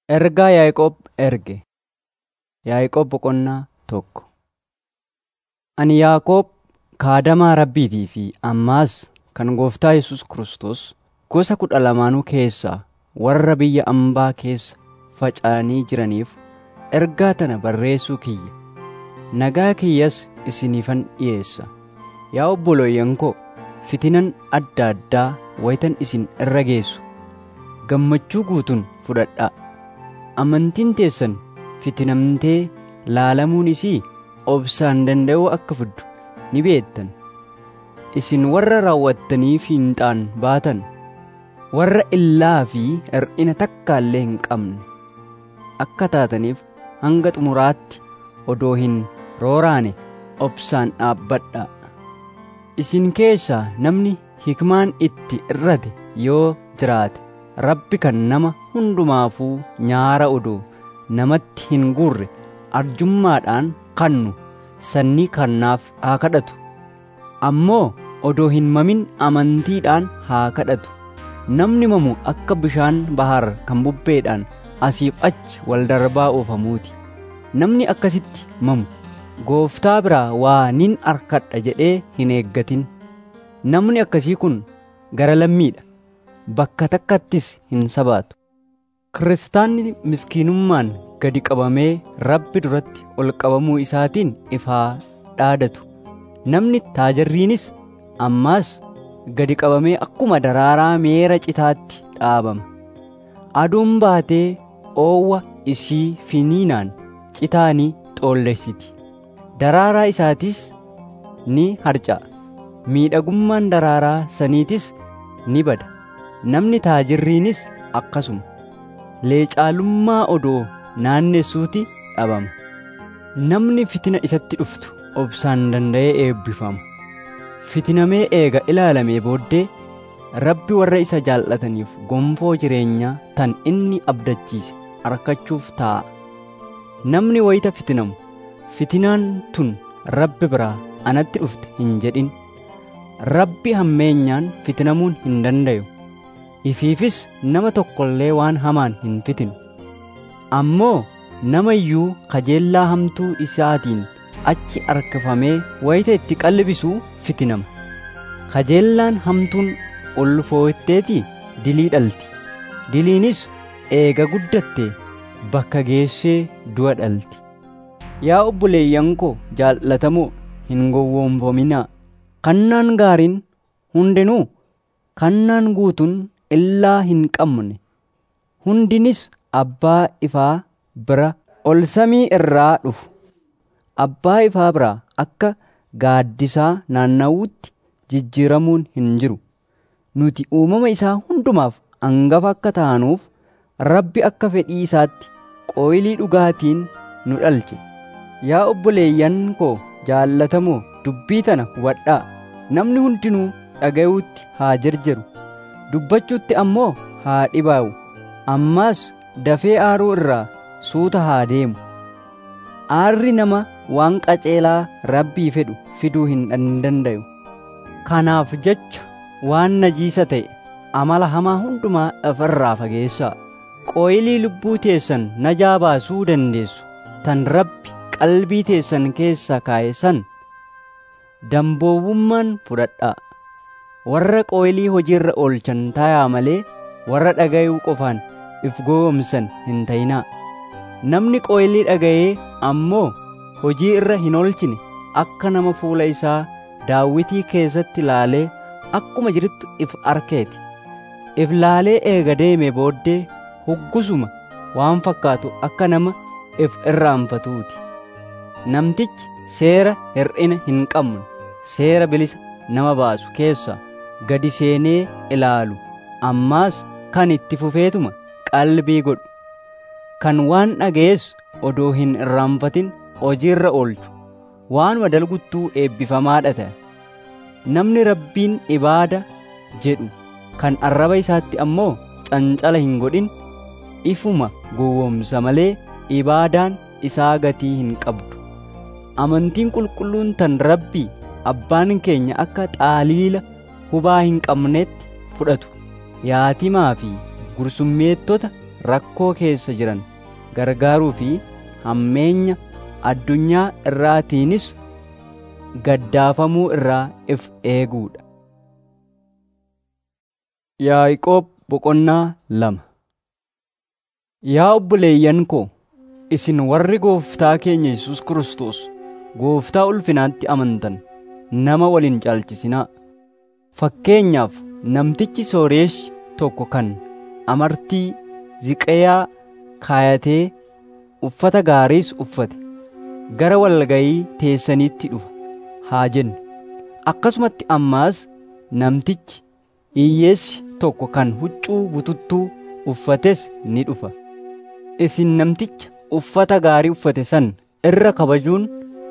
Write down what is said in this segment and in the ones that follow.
Ergaa Yaaqoob erge. Yaaqoob boqonnaa tokko. Ani Yaaqoob kaadamaa Rabbiitii fi ammaas kan Gooftaa Yesus Kiristoos gosa kudha lamaanuu keessaa warra biyya ambaa keessa faca'anii jiraniif ergaa tana barreessuu kiyya. Nagaa kiyyas isiniifan dhiyeessa. Yaa obboloyyan koo, fitinan adda addaa wayitan isin irra geessu gammachuu guutuun fudhadhaa. Amantiin teessan fitinamtee laalamuun isii obsaan danda'uu akka fiddu ni beektan. Isin warra raawwattanii fiinxaan baatan, warra illaa fi hir'ina takkaallee hin qabne akka taataniif hanga xumuraatti odoo hin rooraane obsaan dhaabbadhaa. Isin keessaa namni hikmaan itti irrate yoo jiraate Rabbi kan nama hundumaafuu nyaara odoo namatti hin guurre arjummaadhaan kannu sannii kannaaf haa kadhatu. Ammoo odoo hin mamin amantiidhaan haa kadhatu. Namni mamu akka bishaan bahar kan bubbeedhaan asiif achi wal darbaa oofamuuti. Namni akkasitti mamu gooftaa biraa waa nin arkadha jedhee hin eeggatin. Namni akkasii kun gara lammiidha. bakka takkattis hin sabaatu. Kiristaanni miskiinummaan gadi qabamee Rabbi duratti ol qabamuu isaatiin ifaa dhaadatu. Namni taajirriinis ammaas gadi qabamee akkuma daraaraa meera citaatti dhaabama. Aduun baatee oowwa isii finiinaan citaanii xoollessiti. Daraaraa isaatis ni harca'a. Miidhagummaan daraaraa saniitis ni bada. namni taajirriinis akkasuma leecaalummaa odoo naannessuuti dhabama namni fitina isatti dhuftu obsaan danda'ee eebbifama fitinamee eega ilaalamee booddee rabbi warra isa jaallataniif gonfoo jireenyaa tan inni abdachiise arkachuuf taa'a namni wayita fitinamu fitinaan tun rabbi biraa anatti dhufte hin jedhin rabbi hammeenyaan fitinamuun hin dandayu ifiifis nama tokkollee waan hamaan hin fitinu ammoo nama iyyuu kajeellaa hamtuu isaatiin achi arkifamee wayita itti qalbisuu fitinama kajeellaan hamtuun ulfootteetii dilii dhalti diliinis eega guddatte bakka geessee du'a dhalti yaa obboleeyyan koo jaallatamoo hin gowwoomfaminaa kannaan gaariin hundinuu kannaan guutuun illaa hin qabne hundinis abbaa ifaa bira ol samii irraa dhufu abbaa ifaa biraa akka gaaddisaa naanna'uutti jijjiiramuun hin jiru nuti uumama isaa hundumaaf angafa akka taanuuf rabbi akka fedhii isaatti qooyilii dhugaatiin nu dhalche yaa obboleeyyan koo jaallatamoo dubbii tana hubadhaa namni hundinuu dhaga'uutti haa jarjaru dubbachuutti ammoo haa dhibaa'u ammaas dafee aaruu irraa suuta haa deemu aarri nama waan qaceelaa rabbii fedhu fiduu hin dandayu kanaaf jecha waan najiisa ta'e amala hamaa hundumaa dhafarraa fageessaa qooyilii lubbuu teessan najaa baasuu dandeessu tan rabbi qalbii teessan keessa kaa'e san damboowwummaan fudhadhaa warra qooyilii hojiirra oolchan tayaa malee warra dhagayuu qofaan if gowwomsan hin tayinaa namni qooyilii dhagayee ammoo hojii irra hin oolchine akka nama fuula isaa daawwitii keessatti laalee akkuma jirutti if arkeeti if laalee eega deeme booddee huggusuma waan fakkaatu akka nama if irraanfatuuti namtichi seera hir'ina hin qabne seera bilisa nama baasu keessaa gadi seenee ilaalu ammaas kan itti fufeetuma qalbii godhu kan waan dhaga'es odoo hin irraanfatin hojiirra oolchu waanuma dalguttuu eebbifamaadha ta'a namni rabbiin ibaada jedhu kan arraba isaatti ammoo cancala hin godhin ifuma gowwomsa malee ibaadaan isaa gatii hin qabdu amantiin qulqulluun tan rabbii abbaan keenya akka xaaliila hubaa hin qabnetti fudhatu yaatimaa fi gursummeettota rakkoo keessa jiran gargaaruu fi hammeenya addunyaa irraatiinis gaddaafamuu irraa if eeguudha. Yaaqoob boqonnaa lama Yaa obboleeyyan koo isin warri gooftaa keenya Yesus Kiristoos gooftaa ulfinaatti amantan nama waliin caalchisinaa. Fakkeenyaaf namtichi sooreessi tokko kan amartii ziqayaa kaayatee uffata gaariis uffate gara walgayii teessaniitti dhufa haa jenne. Akkasumatti ammaas namtichi hiyyeessi tokko kan huccuu bututtuu uffates ni dhufa. Isin namticha uffata gaarii uffate san irra kabajuun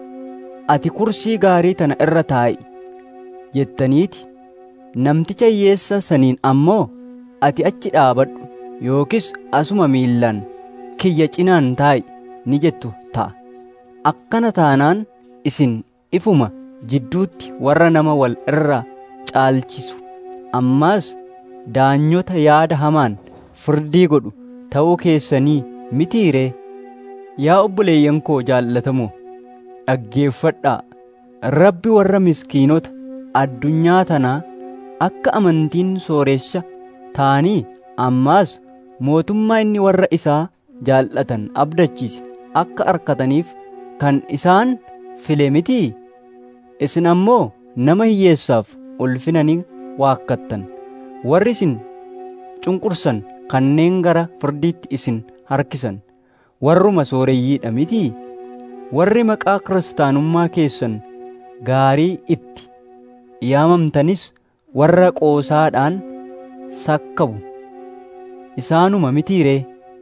ati kursii gaarii tana irra taa'i jettaniiti. Namticha hiyyeessa saniin ammoo ati achi dhaabadhu yookis asuma miillaan kiyya cinaan taa'i ni jettu ta'a. Akkana taanaan isin ifuma jidduutti warra nama wal irra caalchisu ammaas daanyota yaada hamaan firdii godhu ta'uu keessanii mitiiree yaa obboleeyyan koo jaallatamoo dhaggeeffadhaa rabbi warra miskiinota addunyaa tanaa akka amantiin sooreessa ta'anii ammaas mootummaa inni warra isaa jaallatan abdachiise akka arkataniif kan isaan file mitii isin ammoo nama hiyyeessaaf ulfina ni waakkattan warri isin cunqursan kanneen gara firdiitti isin harkisan warruma sooreyyiidha mitii warri maqaa kiristaanummaa keessan gaarii itti yaamamtanis warra qoosaadhaan sakkabu isaanuma mitiiree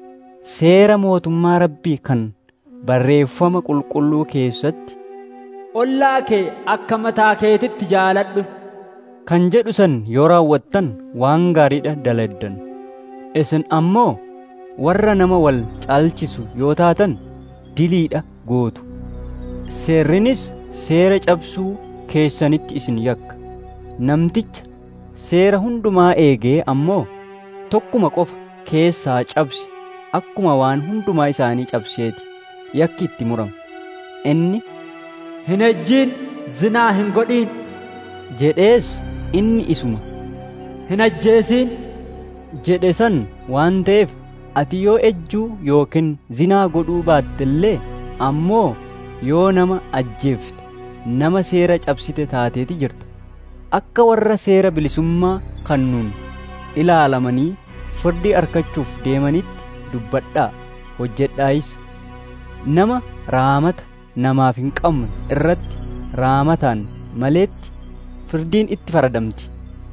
seera mootummaa rabbii kan barreeffama qulqulluu keessatti ollaa kee akka mataa keetitti jaaladhu kan jedhu san yoo raawwattan waan gaariidha daladdan isin ammoo warra nama wal caalchisu yoo taatan diliidha gootu seerrinis seera cabsuu keessanitti isin yakka namticha seera hundumaa eegee ammoo tokkuma qofa keessaa cabse akkuma waan hundumaa isaanii cabseeti yakki itti murama inni hin ejjiin zinaa hin godhiin jedhees inni isuma hin ajjeesiin jedhe san waan ta'eef ati yoo ejjuu yookiin zinaa godhuu baattellee ammoo yoo nama ajjeefte nama seera cabsite taateeti jirta akka warra seera bilisummaa kannuun ilaalamanii firdii argachuuf deemanitti dubbadhaa hojjedhaayis nama raamata namaaf hin qabne irratti raamataan maleetti firdiin itti faradamti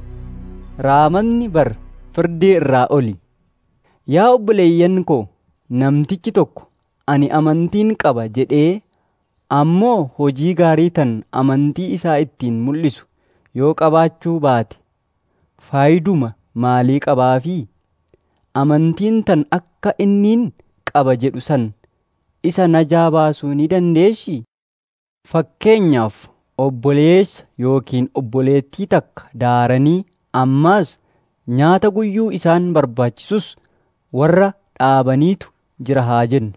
raamatni bar firdii irraa oli yaa obboleeyyan koo namtichi tokko ani amantiin qaba jedhee ammoo hojii gaarii tan amantii isaa ittiin mul'isu yoo qabaachuu baate faayiduma maalii qabaafii amantiin tan akka inniin qaba jedhu san isa najaa baasuu ni dandeessi fakkeenyaaf obboleessa yookiin obboleettii takka daaranii ammaas nyaata guyyuu isaan barbaachisus warra dhaabaniitu jira haa jennu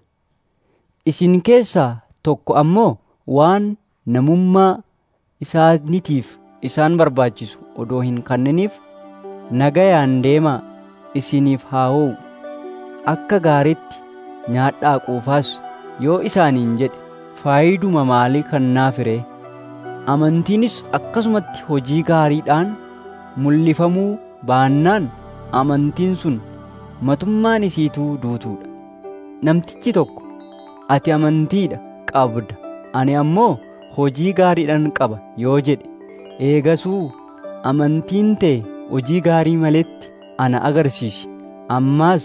isin keessaa tokko ammoo waan namummaa isaanitiif isaan barbaachisu odoo hin kanniniif nagayaan deemaa isiniif haa ho'u akka gaariitti nyaadhaa quufaas yoo isaaniin jedhe faayiduma maalii kannaa firee amantiinis akkasumatti hojii gaariidhaan mul'ifamuu baannaan amantiin sun matummaan isiituu duutuudha namtichi tokko ati amantiidha qabda ani ammoo hojii gaariidhaan qaba yoo jedhe eegasuu amantiin tee hojii gaarii maletti ana agarsiisi ammaas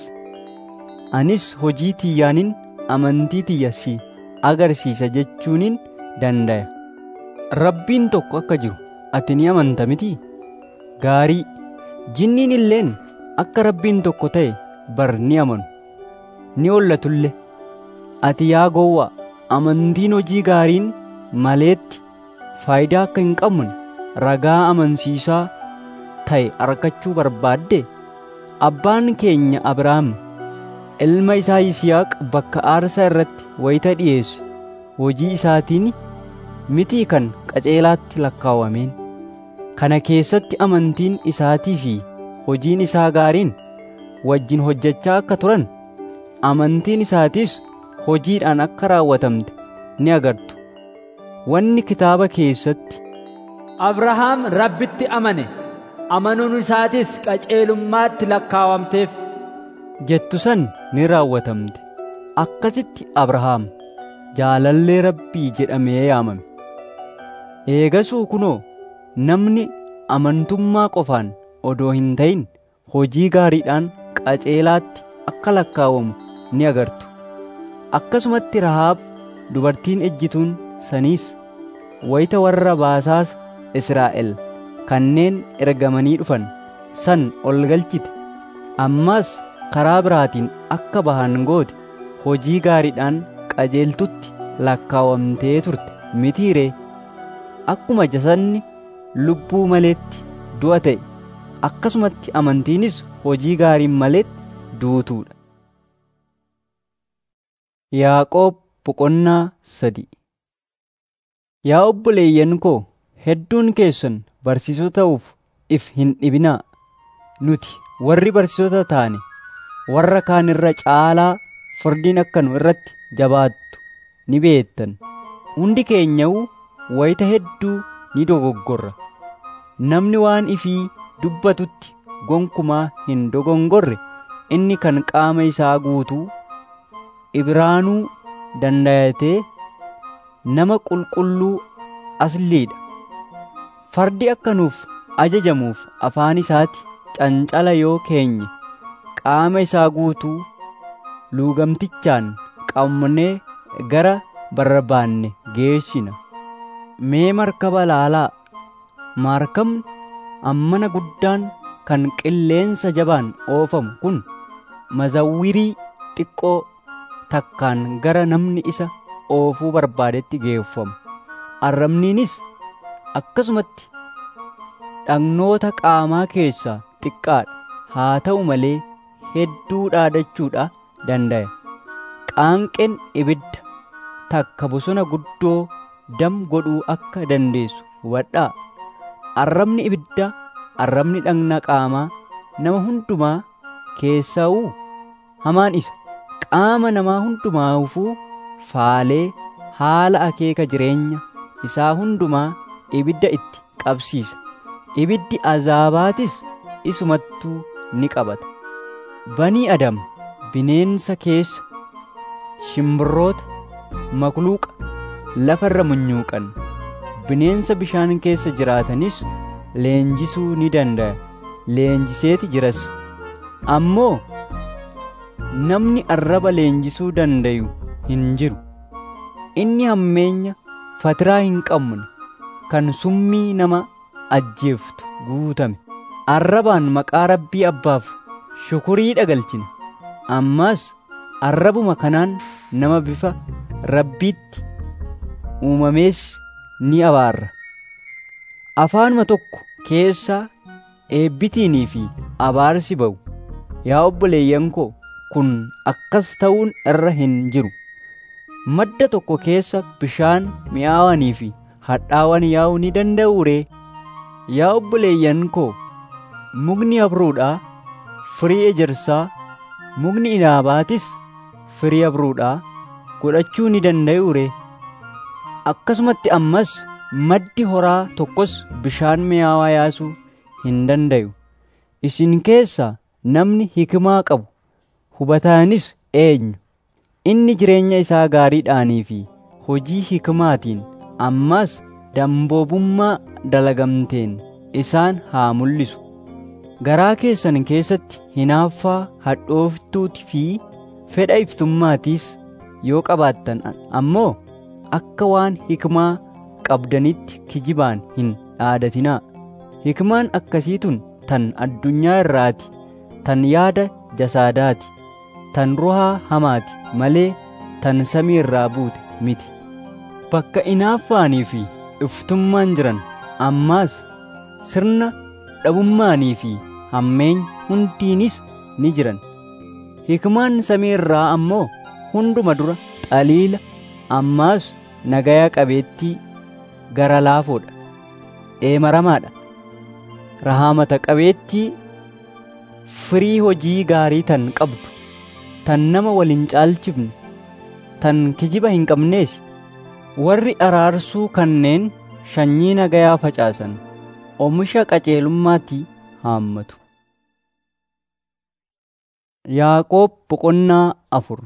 anis hojii tiyyaanin amantii tiyya si agarsiisa jechuunin dandaya rabbiin tokko akka jiru ati ni amanta miti gaarii jinniin illeen akka rabbiin tokko ta'e bar ni amanu ni hollatullee ati yaa gowwaa amantiin hojii gaariin maleetti faayidaa akka hin qabne ragaa amansiisaa ta'e argachuu barbaadde abbaan keenya abrahaam ilma isaa Yisihaaq bakka aarsaa irratti wayita dhiyeesse hojii isaatiin mitii kan qaceelaatti lakkaawameen kana keessatti amantiin isaatii fi hojiin isaa gaariin wajjin hojjechaa akka turan amantiin isaatiis hojiidhaan akka raawwatamte ni agartu wanni kitaaba keessatti Abrahaam rabbitti amane amanuun isaatis qaceelummaatti lakkaawamteef jettu san ni raawwatamte akkasitti Abrahaam jaalallee rabbii jedhamee yaamame eegasuu kunoo namni amantummaa qofaan odoo hin ta'in hojii gaariidhaan qaceelaatti akka lakkaawamu ni agartu akkasumatti Rahaab dubartiin ejjituun saniis wayita warra baasaasa Israa'el kanneen ergamanii dhufan san ol galchite ammas karaa biraatiin akka bahan goote hojii gaariidhaan qajeeltutti lakkaawamtee turte mitiiree akkuma jasadni lubbuu maleetti du'a ta'e akkasumatti amantiinis hojii gaariin maleetti duutuudha. Yaaqoob boqonnaa sadi Yaa obboleeyyan koo hedduun keessan barsiisota ta'uuf if hin dhibinaa nuti warri barsiisota taane warra kaan irra caalaa firdiin akka nu irratti jabaattu ni beektan hundi keenya'uu wayita hedduu ni dogoggorra namni waan ifii dubbatutti gonkumaa hin dogongorre inni kan qaama isaa guutuu ibraanuu dandayatee nama qulqulluu asliidha fardi akka nuuf ajajamuuf afaan isaatti cancala yoo keenye qaama isaa guutuu luugamtichaan qabnee gara barbaanne geessina mee markaba laalaa maarkabni ammana guddaan kan qilleensa jabaan oofamu kun mazawwirii xiqqoo takkaan gara namni isa oofuu barbaadetti geeffamu arrabniinis akkasumatti dhagnoota qaamaa keessaa xiqqaadha haa ta'u malee hedduu dhaadachuudha dandaya qaanqeen ibidda takka bosona guddoo dam godhuu akka dandeessu hubadhaa arrabni ibidda arrabni dhagna qaamaa nama hundumaa keessaa'uu hamaan isa qaama namaa hundumaafuu faalee haala akeeka jireenya isaa hundumaa ibidda itti qabsiisa ibiddi azaabaatis isumattuu ni qabata banii adam bineensa keessa shimbirroota makluuqa lafarra munyuuqan bineensa bishaan keessa jiraatanis leenjisuu ni danda'a leenjiseeti jiras ammoo namni arraba leenjisuu dandayu hin jiru inni hammeenya fatiraa hin qabne kan summii nama ajjeeftu guutame arrabaan maqaa rabbii abbaaf shukurii dhagalchina ammas arrabuma kanaan nama bifa rabbiitti uumamees ni abaarra afaanuma tokko keessaa eebbitiinii fi abaarsi ba'u yaa obboleeyyan koo kun akkas ta'uun irra hin jiru madda tokko keessa bishaan mi'aawanii fi hadhaawan yaa'uu ni danda'u ree yaa obboleeyyan koo mukni abruudhaa firii ejersaa mukni inaabaatis firii abruudhaa godhachuu ni danda'u ree akkasumatti ammas maddi horaa tokkos bishaan mi'aawaa yaasuu hin dandayu isin keessaa namni hikimaa qabu hubataanis eenyu inni jireenya isaa gaariidhaanii fi hojii hikimaatiin ammas damboobummaa dalagamteen isaan haa mul'isu garaa keessan keessatti hinaaffaa hadhooftuuti fi fedha iftummaatiis yoo qabaattan ammoo akka waan hikmaa qabdanitti kijibaan hin dhaadatinaa hikmaan akkasiitun tan addunyaa irraati tan yaada jasaadaati tan ruhaa hamaati malee tan samii irraa buute miti bakka inaaffaanii fi iftummaan jiran ammaas sirna dhabummaanii fi hammeenya hundiinis ni jiran hikmaan samii irraa ammoo hunduma dura xaliila ammaas nagayaa qabeettii gara laafoodha dheemaramaadha rahaamata qabeettii firii hojii gaarii tan qabdu tan nama wal hin caalchifne tan kijiba hin qabneesi warri araarsuu kanneen sanyii nagayaa facaasan oomisha qajeelummaatti haammatu. Yaaqoob boqonnaa afur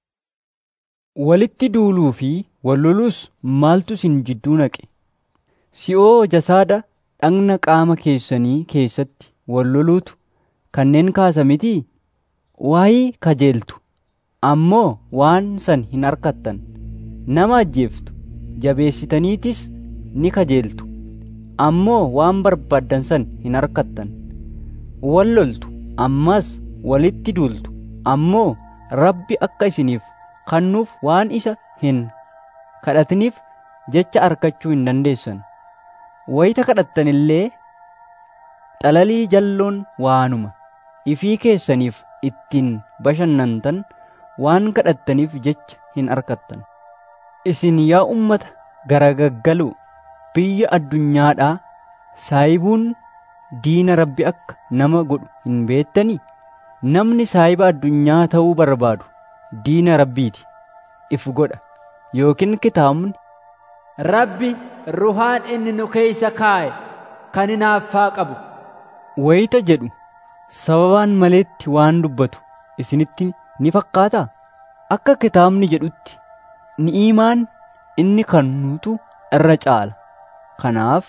Walitti duuluu fi walloluus maaltu isin jidduu naqe? Si'oo jasaada dhagna qaama keessanii keessatti walloluutu kanneen kaasa mitii? Waa'ii kajeeltu ammoo waan san hin harkattan nama ajjeeftu jabeessitaniitis ni kajeeltu ammoo waan barbaaddan san hin harkattan walloltu ammas walitti duultu ammoo rabbi akka isiniif kannuuf waan isa hin kadhatiniif jecha arkachuu hin dandeessan wayita kadhattan illee xalalii jalloon waanuma ifii keessaniif ittiin bashannantan waan kadhattaniif jecha hin arkattan isin yaa ummata garagaggaluu biyya addunyaadhaa saayibuun diina rabbi akka nama godhu hin beettanii namni saayiba addunyaa ta'uu barbaadu diina rabbiiti if godha yookiin kitaabni Rabbi ruhaan inni nu keeysa kaa'e kan hinaaffaa qabu wayita jedhu sababaan maleetti waan dubbatu isinitti ni fakkaataa akka kitaabni jedhutti ni'imaan inni kannuutu irra caala kanaaf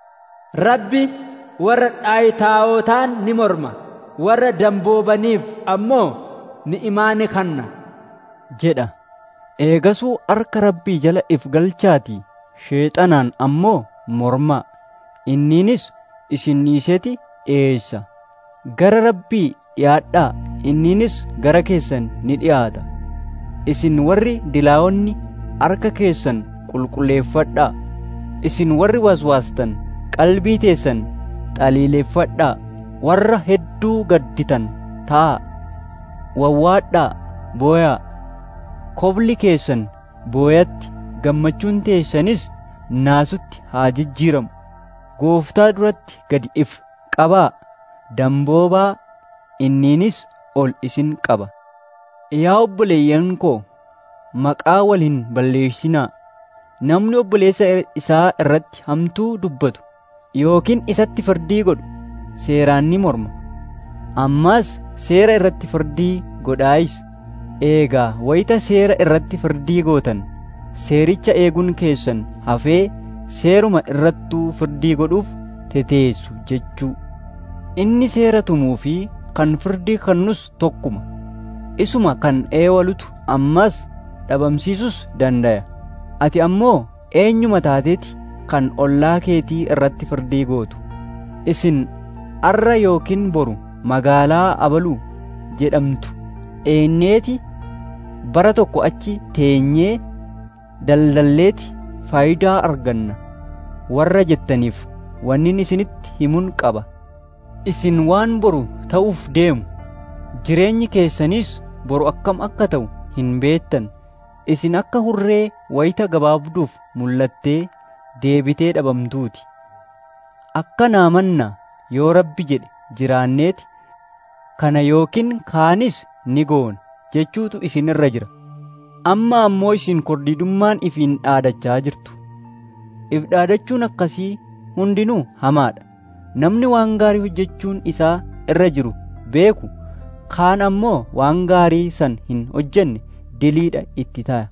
Rabbi warra dhaayitaawotaan ni morma warra damboobaniif ammoo ni'imaa ni kanna jedha eegasuu harka rabbii jala if galchaatii sheexanaan ammoo mormaa inniinis isin dhiiseeti dhiyeessa gara rabbii dhiyaadhaa inniinis gara keessan ni dhiyaata isin warri dilaa'onni harka keessan qulqulleeffadhaa isin warri waswaastan qalbii teessan xaliileeffadhaa warra hedduu gadditan ta'a wawwaadhaa booyaa kobli keessan booyatti gammachuun teessanis naasutti haa jijjiiramu gooftaa duratti gadi if qabaa damboobaa inniinis ol isin qaba yaa obboleeyyan koo maqaa wal hin balleessinaa namni obboleessa isaa irratti hamtuu dubbatu yookiin isatti firdii godhu seeraan ni morma ammaas seera irratti firdii godhaayis eegaa wayita seera irratti firdii gootan seericha eeguun keessan hafee seeruma irrattuu firdii godhuuf teteessu jechuu inni seera tumuu fi kan firdii kannus tokkuma isuma kan eewalutu ammas dhabamsiisus dandaya ati ammoo eenyuma taateeti kan ollaa keetii irratti firdii gootu isin arra yookiin boru magaalaa abaluu jedhamtu eenyeeti bara tokko achi teenyee daldalleeti faayidaa arganna warra jettaniif wannin isinitti himuun qaba isin waan boru ta'uuf deemu jireenyi keessaniis boru akkam akka ta'u hin beettan isin akka hurree wayita gabaabduuf mul'attee deebitee dhabamtuuti akka naamanna yoo rabbi jedhe jiraanneeti kana yookiin kaanis ni goona jechuutu isin irra jira amma ammoo isin kordidummaan ifiin dhaadachaa jirtu if dhaadachuun akkasii hundinuu hamaadha namni waan gaarii hojjechuun isaa irra jiru beeku kaan ammoo waan gaarii san hin hojjenne diliidha itti ta'a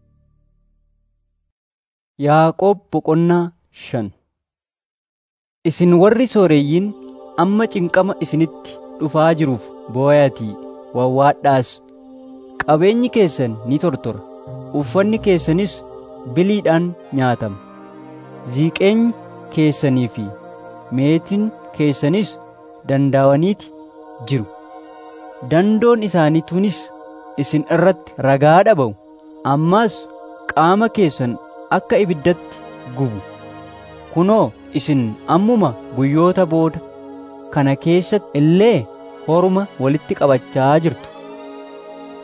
Yaaqoob boqonnaa shan Isin warri sooreyyiin amma cinqama isinitti dhufaa jiruuf booyatii wawwaadhaas qabeenyi keessan ni tortora uffanni keessanis biliidhaan nyaatama ziiqeenyi keessanii fi meetiin keessanis dandaawaniiti jiru dandoon isaaniituunis isin irratti ragaa dhaba'u ammaas qaama keessan akka ibiddatti gubu kunoo isin ammuma guyyoota booda kana keessatti illee horuma walitti qabachaa jirtu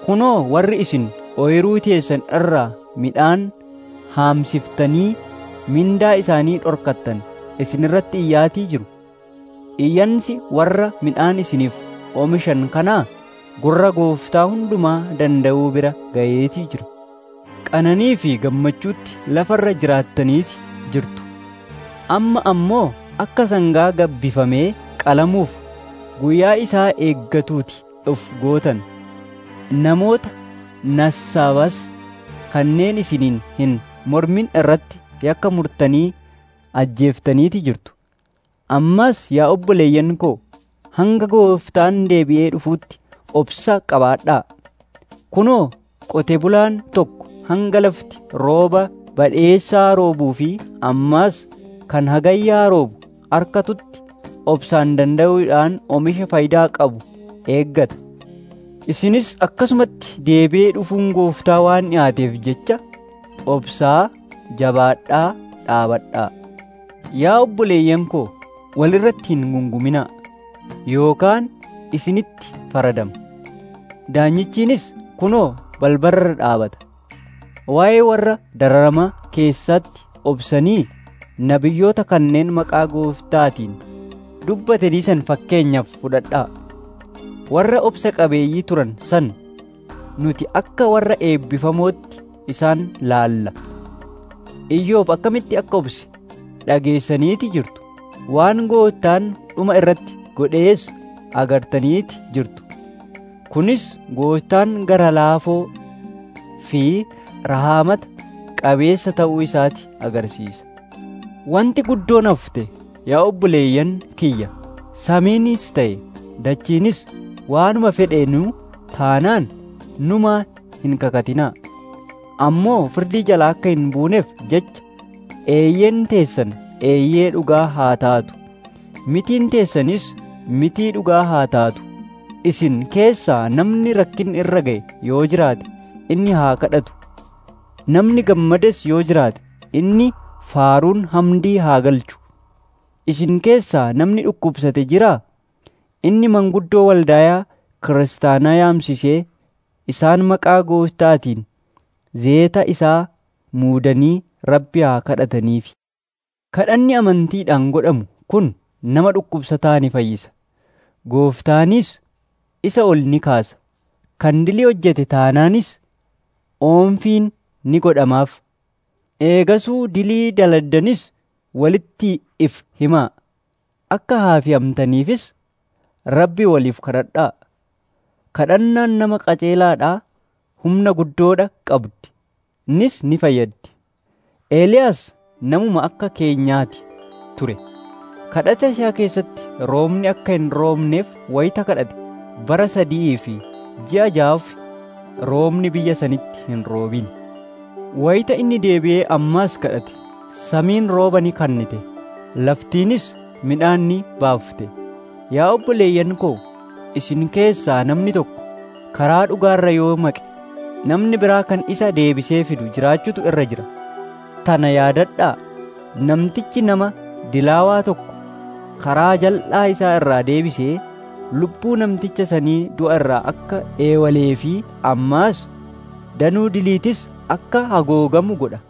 kunoo warri isin ooyiruu teessan irraa midhaan haamsiftanii mindaa isaanii dhorkattan isin irratti iyyaatii jiru iyyansi warra midhaan isiniif oomishan kanaa gurra gooftaa hundumaa danda'uu bira ga'eetii jira qananii fi gammachuutti lafarra jiraattaniiti jirtu amma ammoo akka sangaa gabbifamee qalamuuf guyyaa isaa eeggatuuti of gootan namoota nassaabas kanneen isiniin hin mormin irratti yakka murtanii ajjeeftaniiti jirtu ammas yaa obboleeyyan koo hanga gooftaan deebi'ee dhufuutti obsa qabaadhaa kunoo qote bulaan tokko hanga lafti rooba badheessaa roobuu fi ammaas kan hagayyaa roobu arkatutti obsaan danda'uudhaan oomisha faayidaa qabu eeggata isinis akkasumatti deebi'ee dhufuun gooftaa waan dhiyaateef jecha obsaa jabaadhaa dhaabadhaa yaa obboleeyyan koo walirratti hin gunguminaa yookaan isinitti faradama daanyichiinis kunoo balbarra dhaabata waa'ee warra dararama keessatti obsanii nabiyyoota kanneen maqaa gooftaatiin dubbatanii san fakkeenyaaf fudhadhaa warra obsa qabeeyyii turan san nuti akka warra eebbifamootti isaan laalla iyyoob akkamitti akka obse dhageessaniiti jirtu waan gooftaan dhuma irratti godhees agartaniiti jirtu kunis gooftaan gara laafoo fi rahaamata qabeessa ta'uu isaati agarsiisa wanti guddoon hafte yaa obboleeyyan kiyya samiinis ta'e dachiinis waanuma fedheenu taanaan numa hin kakatinaa ammoo firdii jalaa akka hin buuneef jecha eeyyeen teessan eeyyee dhugaa haa taatu mitiin teessanis mitii dhugaa haa taatu isin keessaa namni rakkin irra ga'e yoo jiraate inni haa kadhatu namni gammades yoo jiraate inni faaruun hamdii haa galchu isin keessaa namni dhukkubsate jiraa inni manguddoo waldaayaa kiristaanaa yaamsisee isaan maqaa gooftaatiin zeeta isaa muudanii rabbi haa kadhataniif kadhanni amantiidhaan godhamu kun nama dhukkubsataa ni fayyisa gooftaanis isa ol ni kaasa kan dilii hojjete taanaanis oomfiin ni godhamaaf eegasuu dilii daladdanis walitti if himaa akka haafiyamtaniifis rabbi waliif kadhadhaa kadhannaan nama qaceelaadhaa humna guddoodha qabdi nis ni fayyaddi eeliyaas namuma akka keenyaati ture kadhata isaa keessatti roobni akka hin roobneef wayita kadhate bara sadii fi ji'a ja'aaf roobni biyya sanitti hin roobin wayita inni deebi'ee ammaas kadhate samiin rooba ni kennite laftiinis midhaan ni baafte yaa obboleeyyan koo isin keessaa namni tokko karaa dhugaarra yoo maqe namni biraa kan isa deebisee fidu jiraachutu irra jira tana yaadadhaa namtichi nama dilaawaa tokko karaa jal'aa isaa irraa deebisee lubbuu namticha sanii du'a irraa akka eewalee fi ammaas danuu diliitis akka hagoogamu godha